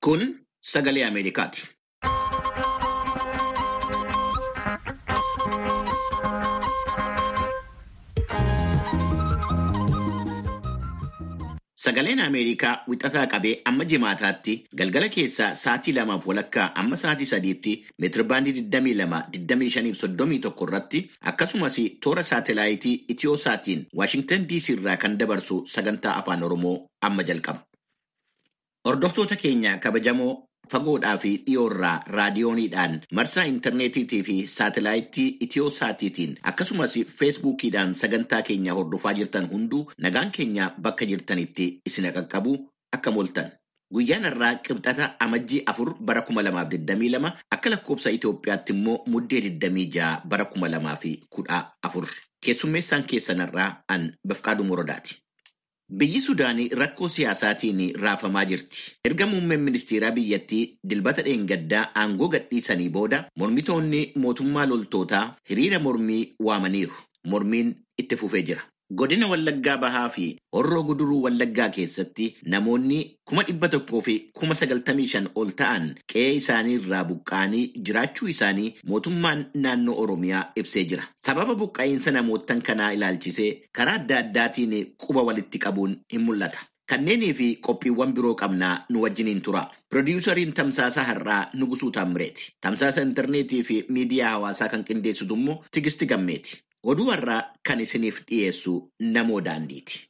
Kun sagalee Ameerikaati. Sagaleen Ameerikaa wixataa qabee amma jimaataatti galgala keessaa sa'aatii lamaaf walakkaa amma sa'aatii sadiitti meetirbaandii 22-25-31 irratti akkasumas toora saatelaayitii Itiyoo-saatiin Waashingtan DC irraa kan dabarsu sagantaa afaan Oromoo amma jalqaba. Hordoftoota keenya kabajamoo fagoodhaa fi dhiyoorraa raadiyooniidhaan marsaa intarneetiitii fi saatelaayitii Itiyoo-saatiitiin akkasumas feesbuukiidhaan sagantaa keenya hordofaa jirtan hunduu nagaan keenya bakka jirtanitti isin qaqqabu akka mooltan. Guyyaan irraa qibxata amajjii afur bara kuma lamaaf digdamii lama akka lakkoofsa Itoophiyaatti immoo muddee digdamii ja'a bara kuma lamaa fi kudha afur. Keessummeessaan keessanirraa an Bafqaaduu Morodaati. Biyyi Sudaanii rakkoo siyaasaatiin raafamaa jirti. Erga muummeen ministeeraa biyyattii dilbata dheengaddaa aangoo gadhiisanii booda mormitoonni mootummaa loltootaa hiriira mormii waamaniiru. Mormiin itti fufee jira. Godina Wallaggaa Bahaa fi Horroo Guduruu Wallaggaa keessatti namoonni kuma dhibba tokkoo fi kuma sagaltamii shan ol ta'an qe'ee isaanii irraa buqqa'anii jiraachuu isaanii mootummaan naannoo Oromiyaa ibsee jira. Sababa buqqa'iinsa namootan kanaa ilaalchisee karaa adda addaatiin quba walitti qabuun hin mul'ata. Kanneenii fi qophiiwwan biroo qabnaa nu wajjiniin tura. Pirodiisariin Tamsaasa Har'aa Nugusuu Taammireeti. Tamsaasa intarneetii fi miidiyaa hawaasaa kan qindeessitu immoo Tigisti Gammeeti. Oduu har'aa kan isiniif dhiyeessu namoo daandiiti.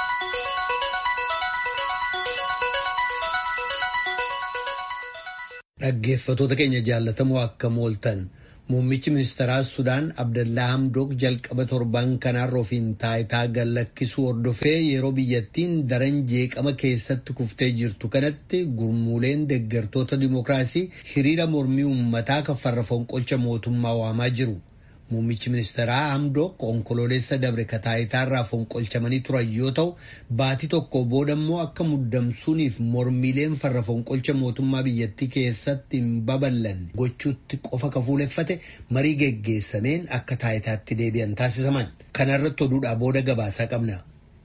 Dhaggeeffattoota keenya jaallatamoo akka mooltan muummichi ministeeraa Sudaan Abdallaa Hamdook jalqaba torban kanaarra ofiin taayitaa gallakkisuu hordofee yeroo biyyattiin daran jeeqama keessatti kuftee jirtu kanatti gurmuuleen deeggartoota dimookiraasii hiriira mormii uummataa kan farra fonqolcha mootummaa waamaa jiru. Muummichi ministeeraa Hamdook onkololeessa dabre kataayitaarraa fonqolchamanii turan yoo ta'u baatii tokko booda immoo akka muddamsuuniif mormiileen farra fonqolcha mootummaa biyyattii keessatti hin babal'anne gochuutti qofa kafuuleffate marii geggeessameen akka taayitaatti deebi'an taasisaman. Kanarratti oduudhaa booda gabaasaa qabna.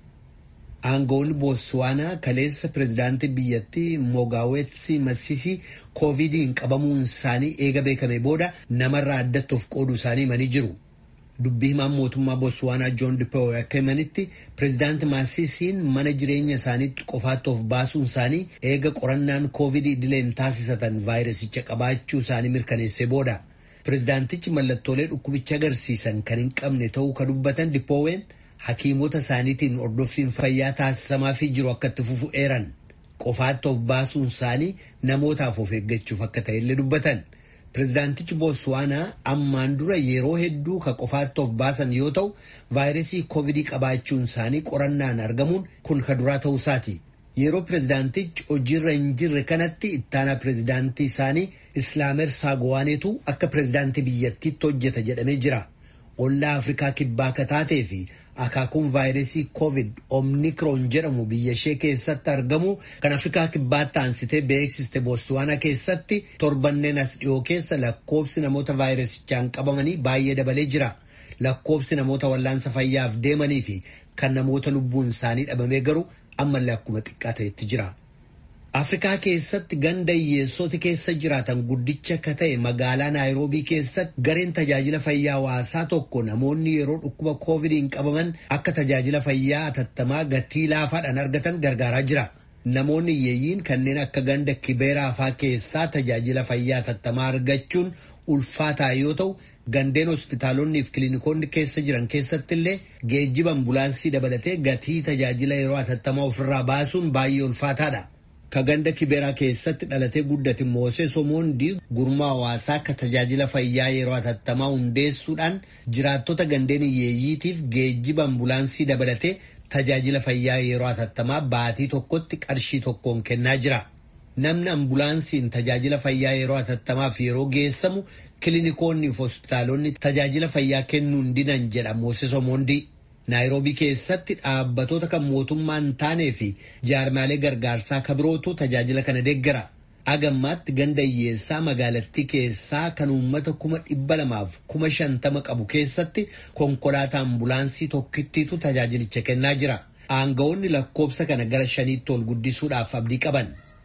Aangoonni Bootsuwaanaa kaleessa pirezidaantii biyyattii Mogaawetsi Masisi koovidiin qabamuun isaanii eega beekame booda namarraa addatti of qooduu isaanii himanii jiru. Dubbii himaan mootummaa Bootsuwaanaa Joon Dipoo akka himanitti pirezidaantii Masisiin mana jireenya isaaniitti qofaatti of baasuun isaanii eega qorannaan koovidii idileen taasisatan vaayirasicha qabaachuu isaanii mirkaneessee booda. Pirezidaantichi mallattoolee dhukkubicha agarsiisan kan hin qabne ta'uu kan dubbatan Dipooween hakiimota isaaniitiin hordoffiin fayyaa taasisamaafii jiru akka itti fufu eeran qofaatti of baasuun isaanii namootaaf of eeggachuuf akka ta'ellee dubbatan. Pirezidaantichi Bootsuwaanaa ammaan dura yeroo hedduu ka qofaatti of baasan yoo ta'u vaayirasii koovidii qabaachuun isaanii qorannaan argamuun kun ka duraa ta'uu isaati. Yeroo pirezidaantichi hojiirra hin jirre kanatti ittaanaa pirezidaantii isaanii Islaamer Saagowaaneetu akka pirezidaantii biyyattiitti hojjeta jedhamee jira. Ollaa Afrikaa kibbaa ka taatee fi akaakuun vaayirasii koovid omnikroon jedhamu biyya ishee keessatti argamu kan afrikaa kibbaatti aansitee beeksiste bootsuwaanaa keessatti torbanneen as dhiyoo keessa lakkoobsi namoota vaayirasichaan qabamanii baay'ee dabalee jira. Lakkoobsi namoota wallaansa fayyaaf deemanii fi kan namoota lubbuun isaanii dhabamee garuu ammallee akkuma xiqqaa ta'etti jira. Afrikaa keessatti ganda hiyyeessoti keessa jiraatan guddicha akka ta'e magaalaa Naayiroobii keessatti gareen tajaajila fayyaa hawaasaa tokko namoonni yeroo dhukkuba koovidiin qabaman akka tajaajila fayyaa hatattamaa gatii laafaadhaan argatan gargaaraa jira. Namoonni hiyyeeyyiin kanneen akka ganda kibeeraa faa keessaa tajaajila fayyaa hatattamaa argachuun ulfaataa yoo ta'u gandeen hospitaalonni fi kiliinikoonni keessa jiran keessatti illee geejjiba ambulaansii dabalatee gatii tajaajila yeroo hatattamaa ofirraa baasuun baay'ee ulfaataadha. Ka ganda kibeeraa keessatti dhalatee guddate Mooses Omoondii gurmaa hawaasaa akka tajaajila fayyaa yeroo hatattamaa hundeessuudhaan jiraattota gandeen hiyyeeyyiitiif geejjiba ambulaansii dabalatee tajaajila fayyaa yeroo hatattamaa baatii tokkotti qarshii tokkoon kennaa jira. Namni ambulaansiin tajaajila fayyaa yeroo hatattamaaf yeroo geessamu kiliinikoonni fi hospitaalonni tajaajila fayyaa kennuu hin didan jedha Mooses Omoondii. Naayiroobii keessatti dhaabbatoota kan mootummaa hin taanee fi jaarmaalee gargaarsaa kabirootu tajaajila kana deeggara. Agammaatti ganda hiyyeessaa magaalattii keessaa kan uummata kuma dhibba lamaaf kuma shantama qabu keessatti konkolaataa ambulaansii tokkittiitu tajaajilicha kennaa jira. Aangawoonni lakkoobsa kana gara shaniitti ol guddisuudhaaf abdii qaban.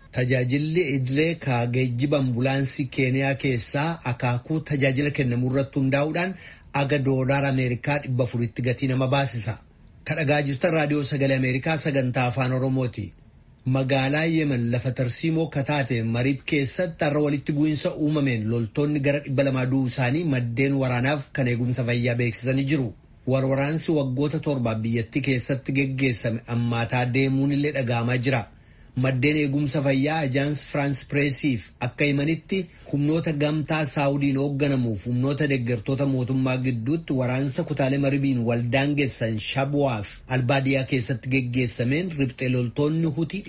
Tajaajilli idilee ka geejjiba ambulaansii Keeniyaa keessaa akaakuu tajaajila kennamu irratti hundaa'uudhaan aga doolaara Ameerikaa dhibba afuritti gatii nama baasisa. Kadhagaa jirtan raadiyoo sagalee Ameerikaa sagantaa afaan Oromooti. Magaalaa Yemen lafa tarsiimoo kataate mariib keessatti har'a walitti bu'iinsa uumameen loltoonni gara dhibba lamaa du'uu isaanii maddeen waraanaaf kan eegumsa fayyaa beeksisanii jiru. Warwaraansi waggoota torbaaf biyyattii keessatti geggeessame ammaataa deemuun illee dhaga'amaa jira. Maddeen eegumsa fayyaa ajaans Firaans Pireesiif akka himanitti humnoota gamtaa Saawudiin hoogganamuuf humnoota deeggartoota mootummaa gidduutti waraansa kutaalee maribiin waldaangessan Shabuwaaf albaadiyaa keessatti geggeessameen ribxee loltoonni hutii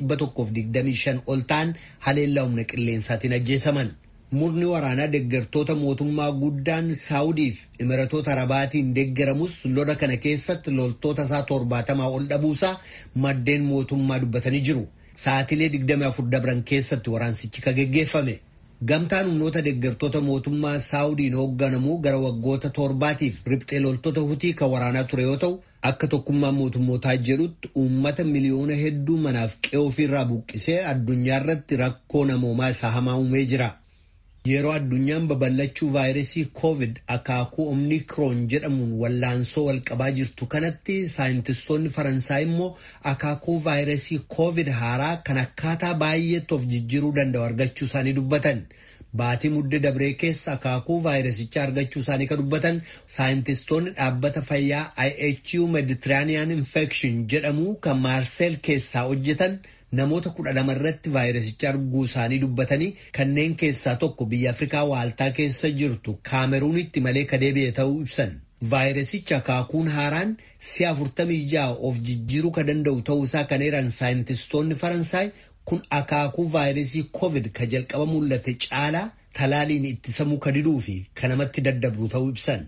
125 ol ta'an haleellaa humna qilleensaatiin ajjeesaman. Murni waraanaa deeggartoota mootummaa guddaan Saawudiif Imiratoota Arabaatiin deeggaramus lola kana keessatti loltoota isaa torbaatamaa ol dhabuusaa maddeen mootummaa dubbatanii jiru. Sa'aatilee 24 dabran keessatti waraansichi ka geggeeffame. Gamtaan humnoota deeggartoota mootummaa Saawudiin hoogganamuu gara waggoota torbaatiif ribxee loltoota hutii kan waraanaa ture yoo ta'u, akka tokkummaa mootummootaa jedhutti uummata miliyoona hedduu manaaf qe'ee ofiirraa buqqisee addunyaa irratti rakkoo namoomaa isaa hamaa uumee jira. Yeroo addunyaan babal'achuu vaayirasii COVID akaakuu omnikroon jedhamuun wallaansoo walqabaa jirtu kanatti saayintistoonni Faransaay immoo akaakuu vaayirasii COVID haaraa kan akkaataa baay'eetti of jijjiiruu danda'u argachuu isaanii dubbatan. Baatii muddee dabree keessa akaakuu vaayirasichaa argachuu isaanii kan dubbatan saayintistoonni dhaabbata fayyaa IHU Mediterranean Infection jedhamu kan Maarseel keessaa hojjetan. namoota kudha lama irratti vaayirasicha arguu isaanii dubbatanii kanneen keessaa tokko biyya Afrikaa waaltaa keessa jirtu kaameruunitti malee ka deebi'e ta'uu ibsan. Vaayirasicha akaakuun haaraan si'a afurtamii ja'a of jijjiiruu ka danda'u ta'uusaa kan eeran saayintistoonni Faransaay kun akaakuu vaayirasii COVID ka jalqaba mul'ate caalaa talaaliin ittisamuu ka diduu fi ka namatti daddabru ta'uu ibsan.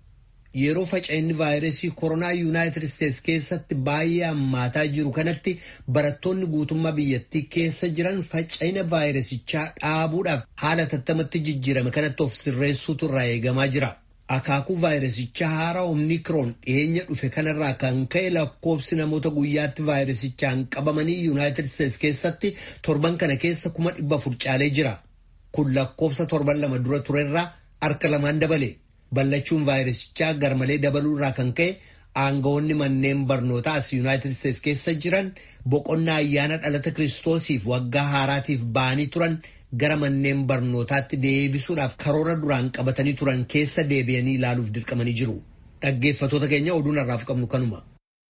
Yeroo faca'inni vaayirasii koronaa yuunaayitid isteetsi keessatti baay'ee hammaataa jiru kanatti barattoonni guutummaa biyyattii keessa jiran faca'ina vaayirasichaa dhaabuudhaaf haala tattamatti jijjiirame kanatti of sirreessuutu irraa eegamaa jira. Akaakuu vaayirasichaa haaraa omnikroon dhiyeenya dhufe kanarraa kan ka'e lakkoofsi namoota guyyaatti vaayirasichaan qabamanii yuunaayitid isteetsi keessatti torban kana keessa kuma dhibba afur caalee jira. Kun lakkoofsa torban lama dura turerraa harka lamaan dabale. Ballachuun vaayirasichaa garmalee dabaluu irraa kan ka'e aangawoonni manneen barnootaa as yuunaayitid isteetsi keessa jiran boqonnaa ayyaana dhalata kiristoosiif waggaa haaraatiif ba'anii turan gara manneen barnootaatti deebisuudhaaf karoora duraan qabatanii turan keessa deebi'anii ilaaluuf dirqamanii jiru. Dhaggeeffatoota keenya oduun har'aaf qabnu kanuma.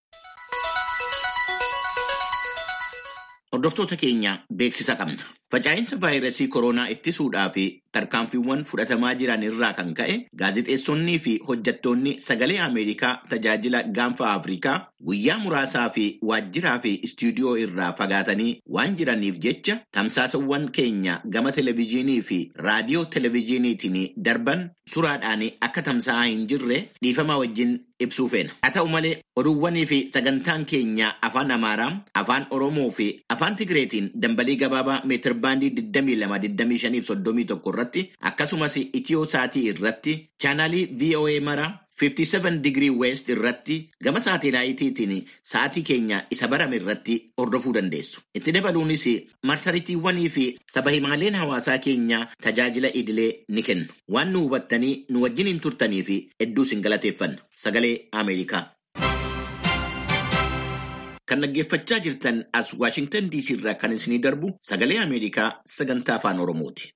Hordoftoota keenya beeksisa qabna. Faca'insa vaayirasii koronaa ittisuudhaa fi tarkaanfiiwwan fudhatamaa jiran irraa kan ka'e gaazexeessonnii fi hojjettoonni sagalee Ameerikaa tajaajila gaanfa Afrikaa guyyaa muraasaa fi waajjiraa fi istuudiyoo irraa fagaatanii waan jiraniif jecha tamsaasawwan keenya gama televezyiinii fi raadiyoo televezyiiniitiin darban suraadhaan akka tamsa'aa hin jirre dhiifama wajjin ibsuu feena. Haa ta'u malee oduuwwanii fi sagantaan keenya afaan Amaaraa, afaan Oromoo fi afaan Tigireetiin dambalii gabaabaa meetir baandii 22-25-31 irratti akkasumas itiyoo saatii irratti chaanaalii VOA mara 57 digirii west irratti gama saatelaayitiin sa'atii keenya isa barame irratti hordofuu dandeessu. Itti dabaluunis marsariitiiwwanii fi saba himaaleen hawaasaa keenya tajaajila idilee ni kennu. Waan nu hubattanii nu wajjin hin turtanii fi hedduu sin galateeffanna. Sagalee Ameerikaa. Kan dhaggeeffachaa jirtan as Waashingtan DC irraa kan isinii darbu sagalee Ameerikaa sagantaa afaan Oromooti.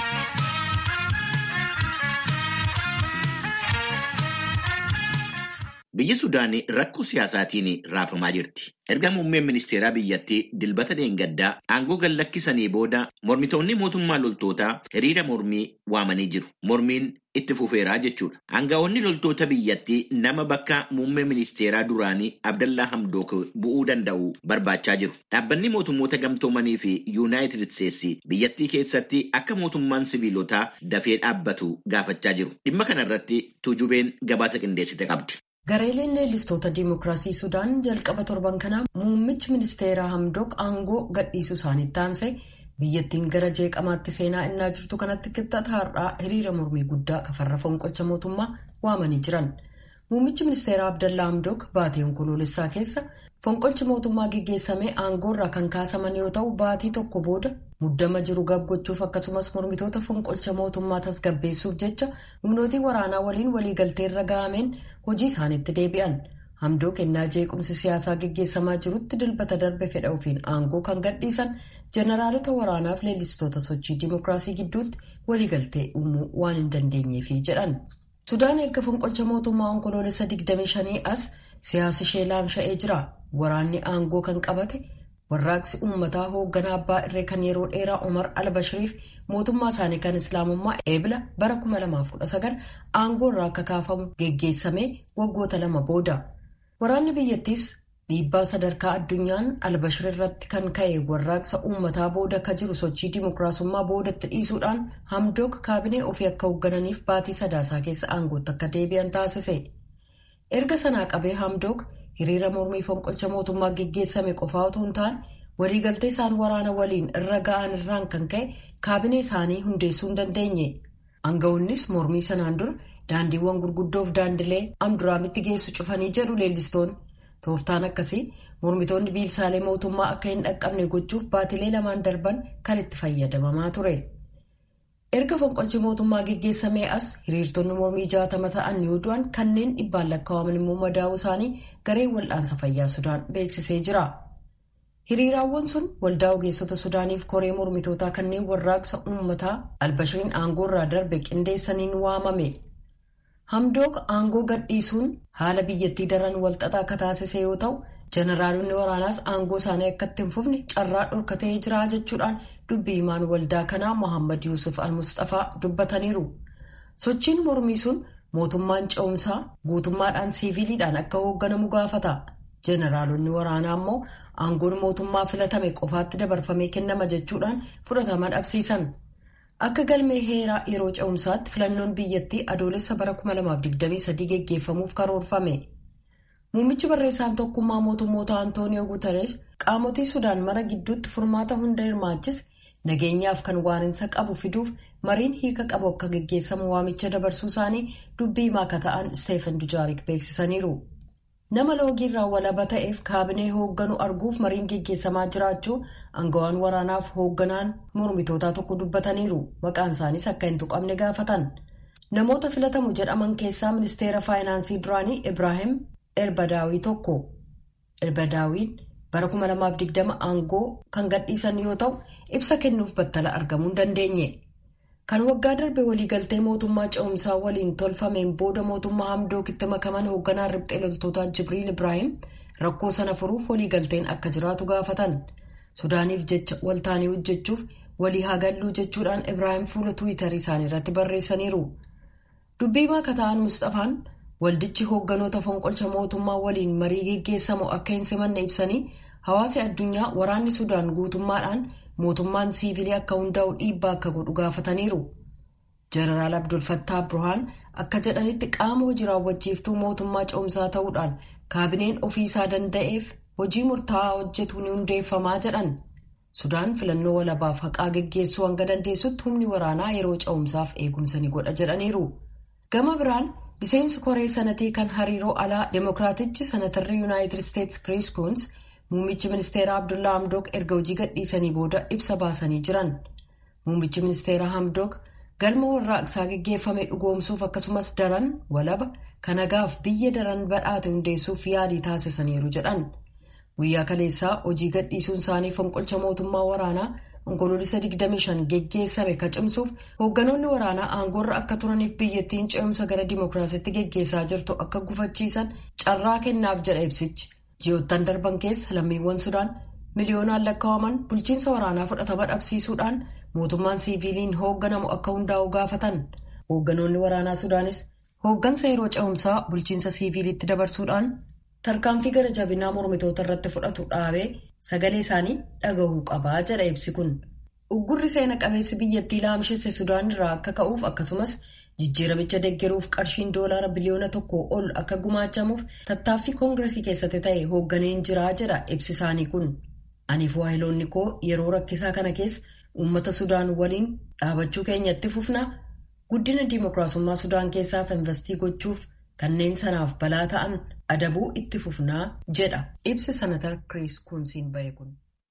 Biyyi Sudaan rakkoo siyaasaatiin raafamaa jirti. Erga muummeen ministeeraa biyyattii dilbata deengaddaa aangoo gallakkisanii booda mormitoonni mootummaa loltootaa hiriira mormii waamanii jiru. Mormiin itti fufeeraa jechuudha. Aangaa'onni loltoota biyyattii nama bakka muummee ministeeraa duraanii Abdallaa Hamdook bu'uu danda'u barbaachaa jiru. Dhaabbanni mootummoota gamtoomanii fi Yuunaayitid Isteetsi biyyattii keessatti akka mootummaan siviilotaa dafee dhaabbatu gaafachaa jiru. Dhimma kana irratti tuujubeen gabaasa qindeessite qabdi. Gareeleen leellistoota Dimookiraasii Sudaan jalqaba torban kanaa muummichi ministeeraa Hamdook aangoo gadhiisuu isaaniitti aansee biyyattiin gara jeeqamaatti seenaa innaa jirtu kanatti kibxata har'aa hiriira mormii guddaa kafarra fonqolcha mootummaa waamanii jiran. Muummichi ministeeraa Abdallaa Hamdook baatii onkoloolessaa keessa Fonqolchi mootummaa geggeessamee aangoorraa kan kaasaman yoo ta'u baatii tokko booda muddama jiru gabgochuuf akkasumas mormitoota fonqolcha mootummaa tasgabbeessuuf jecha humnootii waraanaa waliin waliigalteerra ga'ameen hojii isaaniitti deebi'an. Hamdoo kennaa jeequmsi siyaasaa geggeessamaa jirutti dilbata darbe fedha ofiin aangoo kan gadhiisan jeneraalota waraanaaf leellistoota sochii dimookiraasii gidduutti waliigaltee uumuu waan hin dandeenyeefi jedhan. Sudaan erga fonqolcha mootummaa onkoloolessa 25 as siyaasa ishee laamsha'ee jira. Waraanni aangoo kan qabate warraaqsi uummataa hoogganaa abbaa irree kan yeroo dheeraa Omar al-Bashiriif mootummaa isaanii kan islaamummaa eebila bara 2019 aangoo irraa akka kaafamu geggeessamee waggoota lama booda. Waraanni biyyattiis dhiibbaa sadarkaa addunyaan al-Bashir irratti kan ka'e warraaqsa uummataa booda akka jiru sochii dimookiraasummaa boodatti dhiisuudhaan hamdook kaabinee ofii akka hooggananiif baatii sadaasaa keessa aangootti akka deebi'an taasise. Erga sanaa qabee hamdook. hiriira mormii fonqolcha mootummaa geggeessame qofaa otoo hin taane waliigaltee isaan waraana waliin irra ga'an irraan kan ka'e kaabinee isaanii hundeessuu hin dandeenye aanga'oonnis mormii sanaan dura daandiiwwan gurguddoof daandilee amduraamitti geessu cufanii jedhu leellistoonni tooftaan akkasii mormitoonni biilsaalee mootummaa akka hin dhaqqabne gochuuf baatilee lamaan darban kan itti fayyadamamaa ture. erga fonqolchi mootummaa geggeessamee as hiriirtonni mormii jaatama ta'an yoo du'an kanneen dhibbaan lakkaa'aman immoo madaa'uu isaanii gareen wal'aansa fayyaa sudaan beeksisee jira. hiriiraawwan sun waldaa ogeessota sudaaniif koree mormitootaa kanneen warraaqsa uummataa albashiriin aangoorraa darbe qindeessaniin waamame. hamdook aangoo gadhiisuun haala biyyattii daran walxaxaa akka taasise yoo ta'u jeneraalonni waraanaas aangoo isaanii akka itti hin fufne carraa dhorkatee jira jechuudhaan dubbii himaan waldaa kanaa mohammad yuusuf al-mustafaa dubbataniiru sochiin mormii sun mootummaan ce'umsaa guutummaadhaan siiviiliidhaan akka hoogganamu gaafata jeneraalonni waraanaa immoo aangoon mootummaa filatame qofaatti dabarfamee kennama jechuudhaan fudhatama dhabsiisan akka galmee heeraa yeroo ce'umsaatti filannoon biyyattii adoolessa bara 2023 geggeeffamuuf karoorfame. Muummichi barreessaan tokkummaa mootummoota Antooniyoo Guutarees qaamotii Sudaan mara gidduutti furmaata hunda hirmaachis nageenyaaf kan waarinsa qabu fiduuf mariin hiika qabu akka geggeessamu waamicha dabarsuu isaanii dubbii himaa akka ta'an Isteefan Dujaarik beeksisaniiru. Nama loogiirraa walaba ta'eef kaabinee hoogganu arguuf mariin geggeessamaa jiraachuu aangawaan waraanaaf hoogganaan mormitootaa tokko dubbataniiru. Maqaan isaaniis akka hin tuqamne gaafatan. Namoota filatamu jedhaman keessaa ministeera faayinaansii duraanii Ibraahim Erbadaawii tokko. Erbadaawiin bara 2020 aangoo kan gadhiisan yoo ta'u ibsa kennuuf battala argamuu hin dandeenye. Kan waggaa darbe waliigaltee mootummaa ce'umsaa waliin tolfameen booda mootummaa hamdookitti makaman hoogganaan riphxee loltootaa Jibriil Ibraahim rakkoo sana furuuf waliigalteen akka jiraatu gaafatan. Sudaaniif jecha waltaanii hojjechuuf walii hagalluu jechuudhaan Ibraahim fuula Tiwiitarii isaanii irratti barreessaniiru. Dubbii maaka ta'an Mustafaan waldichi hoogganoota fonqolcha mootummaa waliin marii geggeessamu akka hin simanne ibsanii hawaasi addunyaa waraanni Sudaan guutummaadhaan mootummaan siivilii akka hundaa'u dhiibbaa akka godhu gaafataniiru. Jeneraal Abdul Fattah Burhaan akka jedhanitti qaama hojii raawwachiiftuu mootummaa ce'umsaa ta'uudhaan kaabineen ofiisaa danda'eef hojii murtaa'aa hojjetu ni hundeeffamaa jedhan. Sudaan filannoo walabaaf haqaa geggeessuu hanga dandeessutti humni waraanaa yeroo ce'umsaaf eegumsa ni godha jedhaniiru. Gama biraan miseensi koree sanatii kan hariiroo alaa Dimookiraatichi sanatarri Yuunaayitid Isteetsi Kiriis Kuns Muummichi ministeeraa Abdullaa Hamdook erga hojii gadhiisanii booda ibsa baasanii jiran. Muummichi ministeeraa Hamdook galma warraaqsaa geggeeffame dhugoomsuuf akkasumas daran walaba kan nagaaf biyya daran badhaate hundeessuuf yaalii taasisaniiru jedhan. Guyyaa kaleessaa hojii gadhiisuun isaanii fonqolcha mootummaa waraanaa onkoloolisa 25 geggeessame ka cimsuuf hoogganoonni waraanaa aangoorra akka turaniif biyyattiin ce'umsa gara dimookiraasiitti geggeessaa jirtu akka gufachiisan carraa kennaaf jedha ibsichi. ji'oottan darban keessa lammiiwwan sudaan miliyoonaan lakkaa'aman bulchiinsa waraanaa fudhatama dhabsiisuudhaan mootummaan siiviiliin hoogganamu akka hundaa'u gaafatan hoogganoonni waraanaa sudaanis hooggansa yeroo ce'umsaa bulchiinsa siiviiliitti dabarsuudhaan tarkaanfii gara jabinaa mormitoota irratti fudhatu dhaabee sagalee isaanii dhagahuu qabaa jedha ibsi kun uggurri seena qabeessi biyyattii laamshesse sudaan irraa akka ka'uuf akkasumas. jijjiiramicha deeggaruuf qarshiin doolaara biliyoona tokko ol akka gumaachamuuf tattaaffii koongiresii keessatti ta'e hoogganeen jiraa jedha ibsi isaanii kun aniif waahiloonni koo yeroo rakkisaa kana keessa uummata sudaan waliin dhaabachuu keenyatti fufna guddina diimokiraasummaa sudaan keessaaf investii gochuuf kanneen sanaaf balaa ta'an adabuu itti fufnaa jedha ibsi sanatar Kiriis Kuunsiin bahe kun.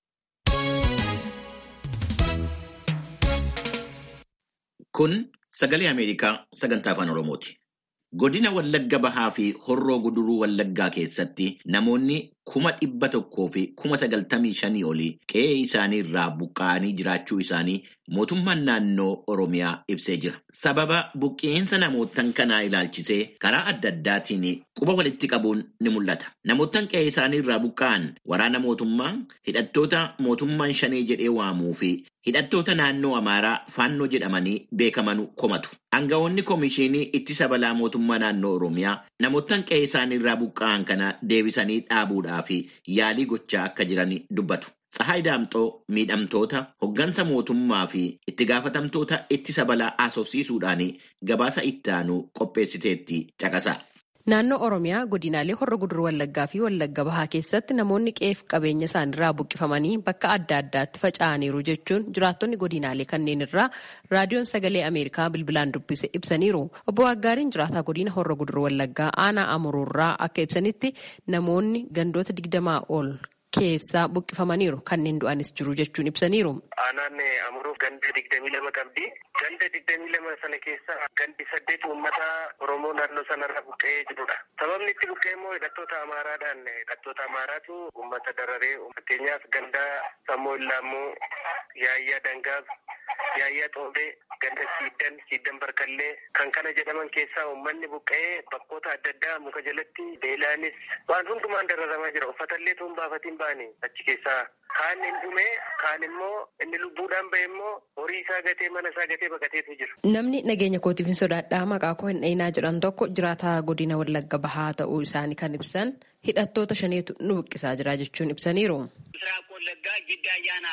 Kun sagalee Ameerikaa sagantaa afaan Oromooti. Godina Wallagga Bahaa fi Horroo Guduruu Wallaggaa keessatti namoonni kuma dhibba tokkoo fi kuma sagaltamii shanii olii qe'ee isaanii irraa buqqa'anii jiraachuu isaanii mootummaan naannoo Oromiyaa ibsee jira. Sababa buqqeensa namootan kanaa ilaalchisee karaa adda addaatiin quba walitti qabuun ni mul'ata. Namootan qe'ee isaanii irraa buqqa'an waraana mootummaa hidhattoota mootummaan shanee jedhee waamuu fi hidhattoota naannoo Amaaraa faannoo jedhamanii beekaman komatu. Aangawoonni Komishinii Ittisa Balaa Mootummaa Naannoo Oromiyaa namootan qe'ee isaanii irraa buqqa'an kana deebisanii dhaabuudhaaf yaalii gochaa akka jiran dubbatu. Tsahaay Daamxoo miidhamtoota hoggansa mootummaa fi itti gaafatamtoota ittisa balaa haasofsiisuudhaan gabaasa itti aanu qopheessiteetti caqasa. Naannoo Oromiyaa godinaalee Horra Guduruu Wallaggaa fi Wallagga Bahaa keessatti namoonni qe'eef qabeenya isaaniirraa buqqifamanii bakka adda addaatti faca'aniiru jechuun jiraattonni godinaalee kanneen irraa raadiyoon sagalee Ameerikaa bilbilaan dubbise ibsaniiru. Obbo Waggaariin jiraataa godina Horra Guduruu Wallaggaa aanaa Amuruurraa akka ibsanitti namoonni gandoota digdamaa ol keessaa buqqifamaniiru kanneen du'anis jiru jechuun ibsaniiru. Aanaan Amuruuf ganda digdamii lama qabdi. Ganda digdamii lama sana keessa gandi saddeet uummata Oromoo naannoo sanarra buqqee jirudha. Sababni itti buqqee immoo hidhattoota Amaaraadhaan hidhattoota Amaaraatu uummata dararee fakkeenyaaf ganda Sammoo Illaammoo, Yaayyaa Dangaaf, Yaayyaa Xoobee, ganda Siiddan, Siiddan Barkallee kan kana jedhaman keessaa uummanni buqqee bakkoota adda addaa muka jalatti beelaanis waan hundumaan dararamaa jira. Uffatallee tuun baafatiin ba'anii achi keessaa kaan hin dhume kaan immoo inni lubbuudhaan bahe immoo horii isaa gatee mana isaa gatee baqateetu jira. Namni nageenya kootiif hin sodaadhaa maqaa koo hin dhayinaa jedhan tokko jiraataa godina Wallagga Bahaa ta'uu isaanii kan ibsan hidhattoota shaneetu nu buqqisaa jira jechuun ibsaniiru. ምስራቅ ወለጋ ጊዳ አያና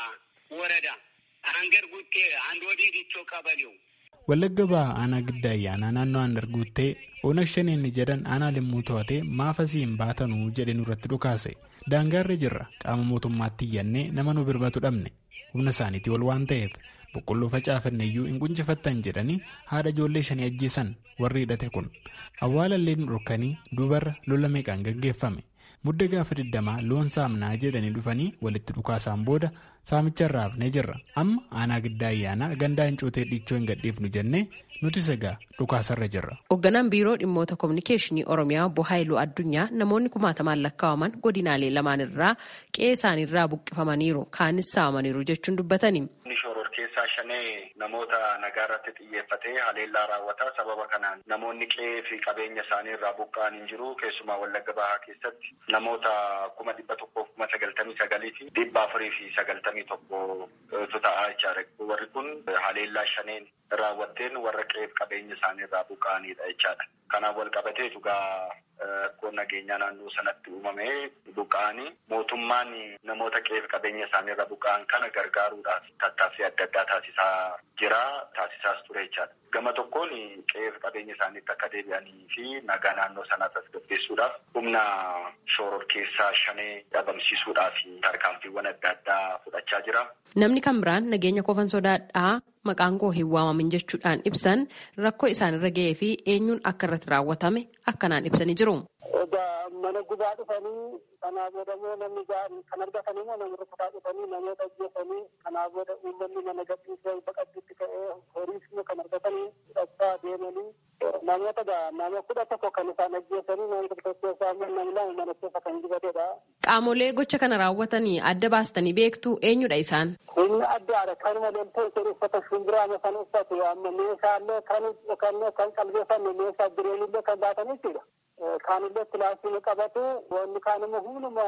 ወረዳ አንገር ጉቴ አንድ ወዲህ ዲቾ ቀበሌው Wallagga Bahaa aanaa giddaa ayyaanaa naannoo Andarguuttee Oonag Shaneen jedhan aanaa limmuu to'atee maaf asii hin baatanuu jedhe nurratti dhukaase. Daangaarra jirra qaama mootummaatti iyyannee nama nu birbatu dhabne humna isaaniitii ol waan ta'eef boqqolloo facaafanne iyyuu hin quncifattan jedhanii haadha ijoollee shanii ajjeesan warri hidhate kun awwaalallee nu dhorkanii duubarra lola meeqaan gaggeeffame mudda gaafa digdamaa loon saamnaa jedhanii dhufanii walitti dhukaasaan booda saamicha irraa hafnee jirra amma aanaa giddaa ayyaanaa gandaa hin cuutee dhiichoo hin gadhiifnu jennee nuti sagaa dhukaasarra jirra. Hoogganaan biiroo dhimmoota kominikeeshinii Oromiyaa obbo Haayiluu Addunyaa namoonni kumaatamaan lakkaa'aman godinaalee lamaan irraa qe'ee isaaniirraa buqqifamaniiru kaanis saamaniiru jechuun dubbatani. Shoror keessaa shanee namoota nagaa irratti xiyyeeffatee haleellaa raawwata. Sababa kanaan namoonni qe'ee fi qabeenya isaanii irraa buqqa'an hin jiru. Keessumaa Wallagga Bahaa keessatti namoota kuma dhibba tokkoof kuma sagaltamii sagalii fi dhibba afurii fi sagaltamii tokkotu ta'aa jechaadha. Warri kun haleellaa shaneen raawwatteen warra qe'ee fi qabeenya isaanii irraa buqqa'anidha jechaadha. Kanaan wal qabateetu gaa rakkoon nageenyaa naannoo sanatti uumamee buqqa'anii mootummaan namoota qe'ee fi qabeenya isaanii irraa buqqa'an kana gargaaruudhaaf tattaaffii adda addaa taasisaa jira taasisaas ture jechaadha. Gama tokkoon qe'ee fi qabeenya isaaniitti akka deebi'anii fi nagaa naannoo sanaa tasgabbeessuudhaaf humna shoror keessaa shanee dhabamsiisuudhaaf tarkaanfiiwwan adda addaa fudhachaa jira. Namni kan biraan nageenya kofan sodaadhaa maqaan koo hin waamamin jechuudhaan ibsan rakkoo isaanirra ga'ee fi eenyuun akka irratti raawwatame akkanaan ibsanii jiru. Egaa mana gubaa dhufanii kanaa booda immoo namni kan argatan immoo nama rukutaa dhufanii namoota ajjeesanii kanaa booda uummanni mana gadhiisee baqachuutti ka'ee horiis immoo kan argatanii fudhachaa deemanii namoota nama kudha tokko kan isaan ajjeesanii nama tokko keessaa immoo namni lama mana keessa kan gubatedha. Qaamolee gocha kana raawwatanii adda baastanii beektu eenyudha isaan? Inni addaadha. Kanuma loltoon jedhu uffata shumbiraa kan uffatu amma meeshaalee kan kan qalbeeffanne meeshaa bireenillee kan baatan jechuudha. Kaanillee pilaastii qabatu wanni kaan immoo hunduma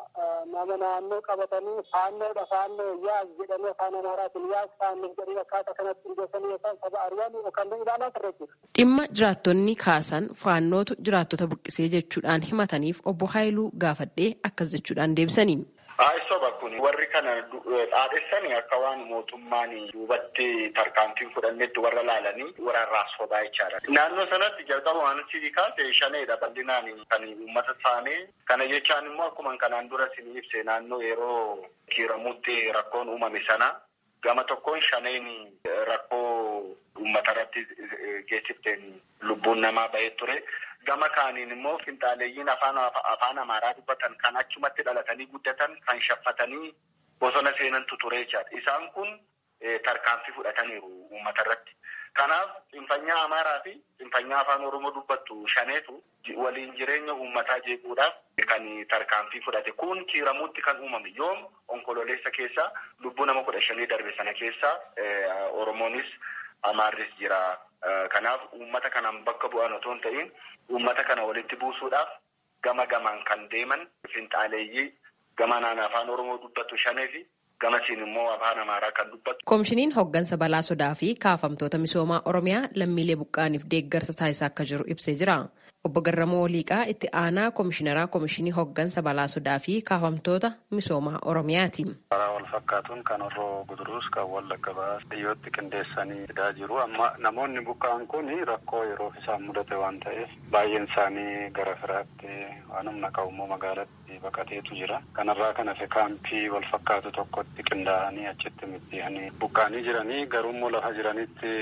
nama naannoo qabatanii faannoodha faannoo yaas jedhanii afaan amaaraatiin yaas faannoo jedhanii akkaataa kanatti hundeessanii yookaan saba ari'an yookaan ilaalaa turre jechuudha. Dhimma jiraattonni kaasan faannootu jiraattota buqqisee jechuudhaan himataniif obbo Haayiluu gaafadhee akkas jechuudhaan deebisanii. Soba kun warri kana dhaadhessanii akka waan mootummaan duubatti tarkaanfiin fudhannetti warra laalanii warra sobaa jechaadha. Naannoo sanatti jalqaba waan sii kaase shaneedha bal'inaan kan uummata saamee kana jechaan immoo akkuma kanaan dura sin ibse naannoo yeroo kiiramutti rakkoon uumame sana gama tokkoon shaneen rakkoo uummata irratti geessifteen lubbuun namaa bahee ture. Gama kaaniin immoo finxaaleeyyiin afaan afaan amaaraa dubbatan kan achumatti dhalatanii guddatan kan shaffatanii bosona seenantu ture jechaadha. Isaan kun tarkaanfii fudhataniiru uummata irratti. Kanaaf xinfanyaa amaaraa fi xinfanyaa afaan oromoo dubbattu shaneetu waliin jireenya uummataa jeequudhaaf kan tarkaanfii fudhate. Kun kiiramuutti kan uumame yoom onkololeessa keessaa lubbuu nama kudha shanii darbe sana keessaa oromoonis amaarris jira. Kanaaf uummata kanaan bakka bu'an otoo hin ta'in uummata kana walitti buusuudhaaf gama gamaan kan deeman finxaaleeyyii gama naan afaan oromoo dubbattu shanee fi gamasiin immoo afaan amaaraa kan dubbatu. Koomishiniin hooggansa balaa sodaa fi kaafamtoota misoomaa oromiyaa lammiilee buqqaaniif deeggarsa taasisaa akka jiru ibsee jira. Obbo Garramoo Liiqaa itti aanaa koomishineraa koomishinii hooggansa balaa sodaa fi kaafamtoota misoomaa oromiyaati. Karaa wal fakkaatuun kan horroo guduruus kan wallagga baas dhiyyootti qindeessanii fidaa jiru. Amma namoonni buqqaan kun rakkoo yeroof isaan mudate waan ta'eef baay'een isaanii gara firaatti waan humna qabu magaalatti baqateetu jira. Kanarraa kan hafe kaampii wal fakkaatu tokkotti qindaa'anii achitti middiyanii buqqaanii jiranii garuummoo lafa jiranitti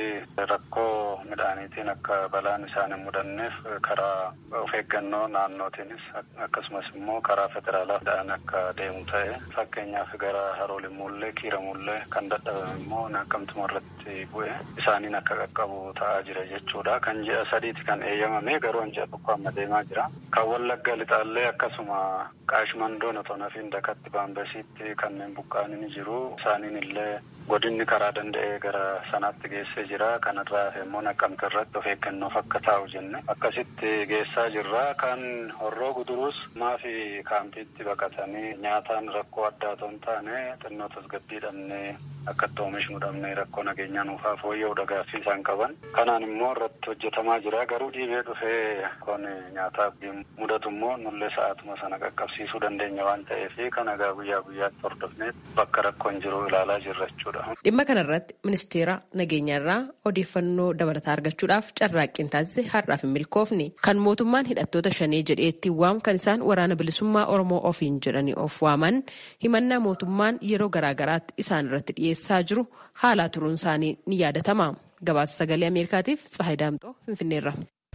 rakkoo midhaaniitiin akka balaan isaan hin mudanneef karaa of eeggannoo naannootiinis akkasumas immoo karaa federaalaa akka deemu ta'e fakkeenyaaf gara haroolimmuullee kiiramullee kan dadhabame immoo naqamtuma irratti bu'e isaaniin akka qaqqabu ta'aa jira jechuudha. Kan ji'a sadiiti kan eeyyamame garuu ji'a tokko amma deemaa jira. Kan wallagga lixaallee akkasuma qaashmandoon otoo nafiin dakatti baambasiitti kanneen buqqaan ni jiru. Isaaniin illee godinni karaa danda'ee gara sanaatti geessee jira. Kanarraa immoo naqamte irratti of eeggannoof akka taa'u jenne akkasitti geessaa jirra. Kan horroo guduruus maafi kaampiitti baqatanii nyaataan rakkoo addaa otoo hin taane xinnoo tasgabbii dhabnee akka itti oomishnu dhabnee rakkoo nageenyaa nuufaa fooyya'uudha gaaffii isaan qaban. Kanaan immoo irratti hojjetamaa jira. Garuu dhiibee dhufee kun nyaataaf mudatu immoo nullee sa'aatuma sana qaqqabsiisuu dandeenya waan ta'eef kana egaa guyyaa guyyaatti hordofnee bakka rakkoon jiru ilaalaa jirra jechuudha. Dhimma kanarratti ministeera nageenyaarraa odeeffannoo dabalataa argachuudhaaf carraaqqiin taasise har'aaf hin milkoofne. Kan mootummaan hidhattoota shanee jedhee ittiin waamu kan isaan waraana bilisummaa Oromoo ofiin jedhanii of waaman himannaa mootummaan yeroo garaagaraatti isaan irratti dhiyeessaa jiru haalaa turuun isaanii ni yaadatama. Gabaasa sagalee Ameerikaatiif Tsahayi Daamxoo Finfinneerra.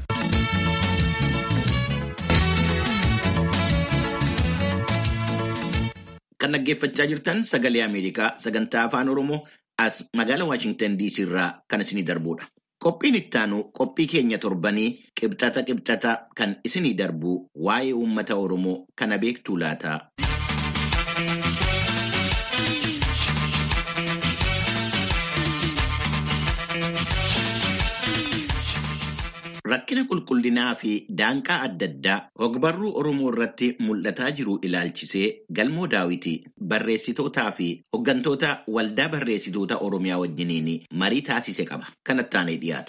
Kan dhaggeeffachaa jirtan sagalee Ameerikaa sagantaa afaan Oromoo as magaalaa Waashingtan DC irraa kan isinii darbudha. Qophiin ittaanu qophii keenya torbanii qibxata qibxata kan isinii darbu waa'ee uummata Oromoo kana beektuu laata. Rakkina qulqullinaa fi daanqaa adda addaa ogbarruu Oromoo irratti mul'ataa jiru ilaalchisee galmoo daawiti barreessitootaa fi hooggantoota waldaa barreessitoota Oromiyaa wajjiniin marii taasise qaba. Kanatti aanee dhiyaata.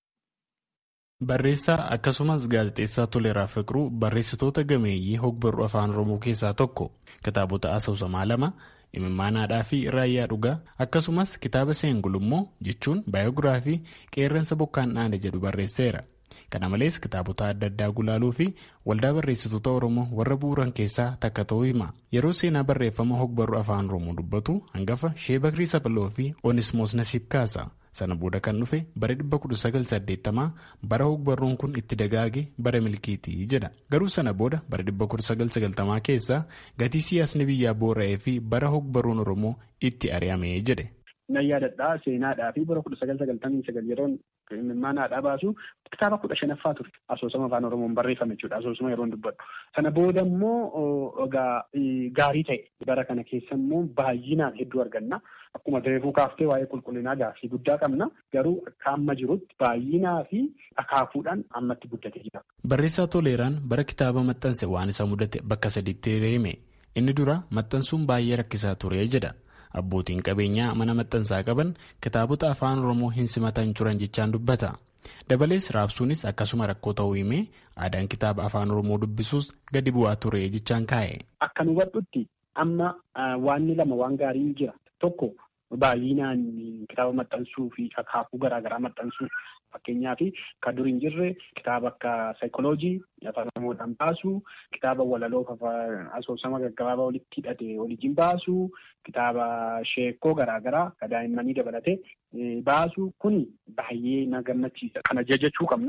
Barreessaa akkasumas gaazexeessaa Toleeraa Fiqiruu barreessitoota gameeyyii hogbarruu afaan Oromoo keessaa tokko kitaabota asoosamaa lama imimmaanaadhaa fi raayyaa dhugaa akkasumas kitaaba seengulummoo jechuun baayogiraafii qeerransa bokkaan dhaane jedhu barreesseera. Kana malees kitaabota adda addaa gulaaluu fi waldaa barreessitoota Oromoo warra bu'uuran keessaa takka ta'uu hima. Yeroo seenaa barreeffama hogbarruu afaan Oromoo dubbatu hangafa Shee Bakrii Sapaloo fi Onismoos Nasiib kaasa. Sana booda kan dhufe bara 1980 bara hogbarruun kun itti dagaage bara milkiitii jedha. Garuu sana booda bara 1990 keessa gatii siyaasni biyyaa boora'ee fi bara hogbarruun Oromoo itti ari'ame jedhe. Nan yaadadhaa seenaadhaa fi bara kudha sagal sagaltamii sagal yeroon imimmaanaadhaa baasu kitaaba kudha shanaffaa ture asoosama afaan oromoon barreeffame jechuudha asoosama yeroon dubbadhu. Sana booda immoo egaa gaarii ta'e bara kana keessa immoo baay'inaan hedduu arganna. Akkuma reefuu kaaftee waa'ee qulqullinaa gaaffii guddaa qabna. Garuu akka amma jirutti baay'inaa fi akaakuudhaan ammatti guddatee jira. Barreessaa Toleeraan bara kitaaba maxxanse waan isa mudate bakka sadiitti hime. Inni dura maxxansuun baay'ee rakkisaa ture jedha. Abbootiin qabeenyaa mana maxxansaa qaban kitaabota afaan Oromoo hin simatan turan jechaan dubbata. Dabalees raabsuunis akkasuma rakkoo ta'uu himee aadaan kitaaba afaan Oromoo dubbisuus gadi bu'aa ture jechaan kaa'e. Akka nu hubadhutti amma waanni lama waan gaarii jira. Tokko baay'inaan kitaaba maxxansuu fi akaakuu garaagaraa maxxansuu fakkeenyaaf kan dur hin jirre kitaaba akka saayikoloojii afaan oromoodhaan baasuu kitaaba walaloo asoosama gaggabaabaa walitti hidhate waliin baasuu kitaaba sheekoo garaagaraa kan daa'immanii dabalatee baasuu kun baay'ee na gammachiisa. Kana jajachuu qabna.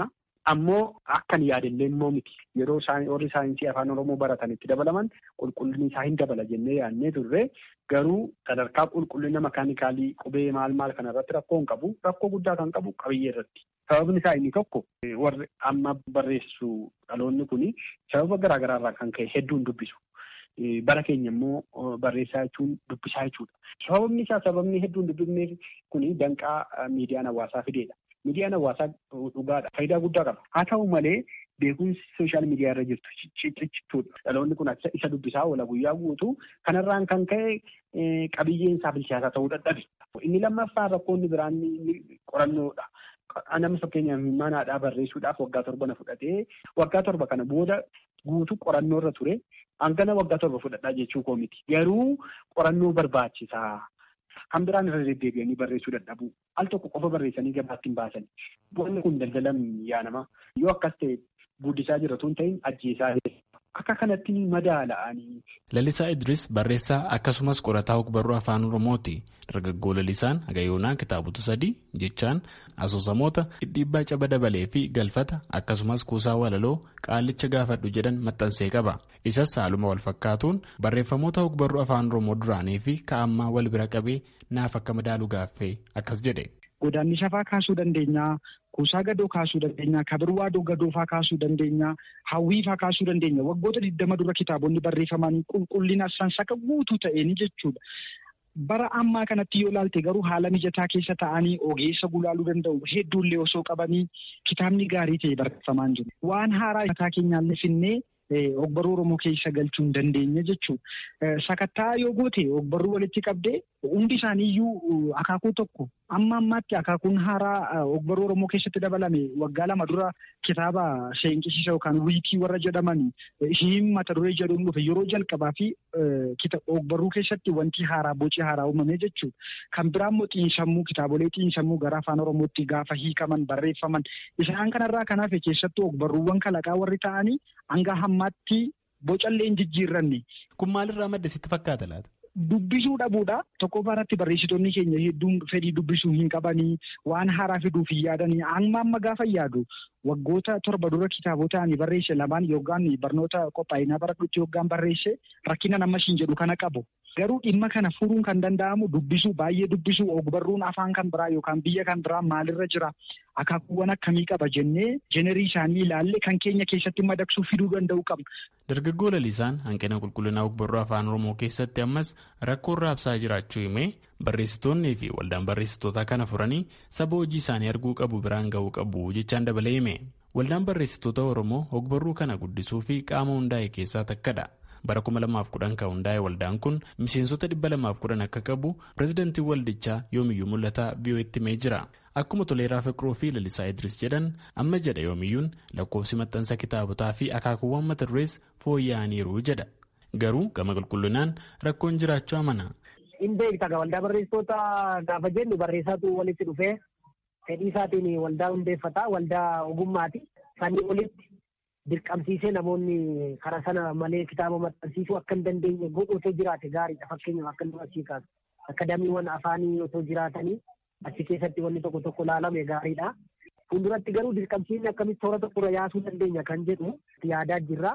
Ammoo akkan yaadillee immoo miti yeroo warri saayinsii afaan oromoo baratan itti dabalaman qulqullinni isaa hin dabala jennee yaadnee turre garuu sadarkaa qulqullina makaanikaalii qubee maal maal kana irratti rakkoo hin qabu rakkoo guddaa kan qabu qabiyyee irratti. Sababni isaa inni tokko warri amma barreessu dhaloonni kuni sababa garaa garaarraa kan ka'e hedduun dubbisu. Bara keenya immoo barreessaa jechuun dubbisaa jechuudha. Sababni isaa sababni hedduun dubbifneef kuni danqaa miidiyaan hawaasaa fideedha. Miidiyaan hawaasaa dhugaadha. Faayidaa guddaa qaba. Haa ta'u malee beekumsi sooshaal miidiyaa irra jirtu ciccituudha. Dhaloonni kun isa dubbisaa oola guyyaa guutuu kanarraan kan ka'e qabiyyeen isaa bilchaataa ta'uu dadhabe. Inni lammaffaan rakkoonni biraan qorannoodha. Nama fakkeenyaaf manaadhaa barreessuudhaaf waggaa torba na fudhatee waggaa torba kana booda guutuu qorannoo irra ture hangana waggaa torba fudhadhaa jechuu koo miti. Garuu qorannoo barbaachisaa. Kan biraan irra deddeebi'anii barreessuu dadhabu. Al tokko qofa barreessanii gabaatti hin baasan. Wanni kun daldalan yaa nama. Yoo akkas ta'e guddisaa jira tun ta'in ajjeesaa akka kanatti madaala'anii. Lalisaa Idris barreessaa akkasumas qorataa ogbarruu afaan Oromooti. Dargaggoo Lalisaan Hagayoonaa kitaabota sadii jechaan asoosamoota dhidhiibbaa caba dabalee fi galfata akkasumas kuusaa walaloo qaalicha gaafadhu jedhan maxxansee qaba. Isas haaluma wal fakkaatuun barreeffamoota ogbarruu afaan Oromoo duraanii fi ka'ammaa wal bira qabee naaf akka madaalu gaaffee akkas jedhe. Godaanni shafaa kaasuu dandeenya. Kuusaa gadoo kaasuu dandeenya. Kabirwaa gadoofaa kaasuu dandeenya. Hawwiifaa kaasuu dandeenya. Waggoota digdama dura kitaabonni barreeffamanii qulqullina sansaka guutuu ta'een jechuudha. Bara ammaa kanatti yoo ilaalte garuu haala mijataa keessa ta'anii ogeessa gulaaluu danda'u hedduullee osoo qabanii kitaabni gaarii ta'e barreeffamaa jiru. Waan haaraa mataa keenyaallee finnee ogbarruu Oromoo keessa galchuu hin dandeenye jechuudha. Sakattaa yoo goote ogbarruu walitti qabdee hundi isaaniiyyuu akaakuu tokko amma ammaatti akaakuun haaraa ogbarruu Oromoo keessatti dabalame waggaa lama dura kitaaba seenqisiisa yookaan wiikii warra jedhaman hin mata duree jedhuun dhufe yeroo jalqabaa fi ogbarruu keessatti wanti haaraa boci haaraa uumame jechuudha. Kan biraa immoo xiinsammuu kitaabolee xiinsammuu gara afaan Oromootti gaafa hiikaman barreeffaman isaan kanarraa kanaaf keessattuu ogbarruuwwan kalaqaa warri ta'anii hanga hammaatti bocallee hin jijjiirranne. Kun maalirraa madde sitti fakkaata laata? Dubbisuu dhabuudha. Tokkoffaa irratti barreessitoonni keenya hedduun fedhii dubbisuu hin qabanii waan haaraa fiduuf hin yaadanii amma amma gaafa yaadu waggoota torba dura kitaabota ani barreesse lamaan yookaan barnoota qophaa'inaa baradhutti yookaan barreesse rakkina nammas hin jedhu kana qabu. Garuu dhimma kana furuun kan danda'amu dubbisuu baay'ee dubbisuu ogbarruun afaan kan biraa yookaan biyya kan biraa maalirra jira akaakuuwwan akkamii qaba jennee jenerii isaanii ilaalle kan keenya keessatti madaqsuu fiduu danda'u qabna. Dargaggoo Lalisaan hanqina qulqullinaa ogbarruu afaan Oromoo keessatti ammas rakkoo raabsaa jiraachuu himee barreessitoonnii fi waldaan barreessitootaa kana furanii saba hojii isaanii arguu qabu biraan ga'uu qabu jechaan dabalee hime. Waldaan barreessitoota Oromoo ogbarruu kana guddisuu fi qaama hundaa'e keessaa takkadha. bara 2010 kan hundaa'e waldaan kun miseensota 210 akka qabu pireezidantiin waldichaa yoomiyyuu mul'ataa biyyooti himee jira akkuma toleeraa fiqiroo fi lalisaa idris jedhan amma jedha yoomiyyuun lakkoofsi maxxansa kitaabotaa fi akaakuuwwan mata durees fooyya'aniiru jedha garuu gama qulqullinaan rakkoon jiraachuu amana. hin beekta waldaa barreessitoota gaafa jennu barreessaatu walitti dhufee fedhii isaatiin waldaa hundeeffata waldaa ogummaati sanii olitti. dirqamsiisee namoonni karaa sana malee kitaaba maxxansiisuu akka hin dandeenye godhu otoo jiraate gaariidha fakkeenyaaf akka nama asii kaasu akadaamiiwwan afaanii otoo jiraatanii achi keessatti wanni tokko tokko laalame gaariidha. Fuulduratti garuu dirqamsiisni akkamitti toora tokkorra yaasuu dandeenya kan jedhu yaadaa jirra.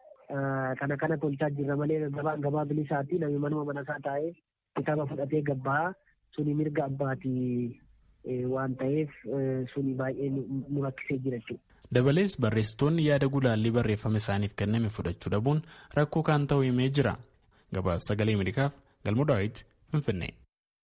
Kana kana tolchaa jirra malee gabaan gabaa bilisaati namni manuma manasaa taa'ee kitaaba fudhatee gabbaa suni mirga abbaatii waan ta'eef suni baay'ee nu rakkisee jira jechuudha. Dabalees barreessitoonni yaada gulaallii barreeffama isaaniif kenname fudhachuu dhabuun rakkoo kan ta'u himee jira. Gabaasa sagalee Ameerikaaf Galmoo Daawit Finfinnee.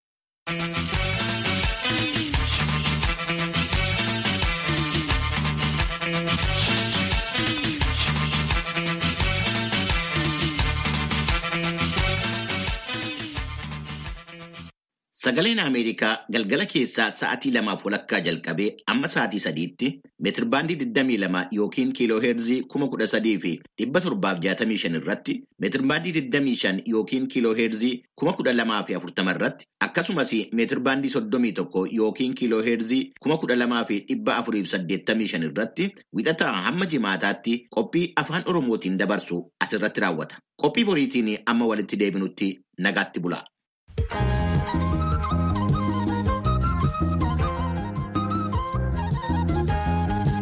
Sagaleen Ameerikaa galgala keessaa sa'aatii lamaaf walakkaa jalqabee amma sa'aatii sadiitti meetirbaandii 22 yookiin kiiloo heerzii 13,000 fi 765 irratti meetirbaandii 25 yookiin kiiloo heerzii 12,040 irratti akkasumas meetirbaandii 31 yookiin kiiloo heerzii 12,485 irratti wixataa hamma jimaataatti qophii afaan Oromootiin dabarsu asirratti raawwata. Qophii boriitiin amma walitti deebinutti nagaatti bula.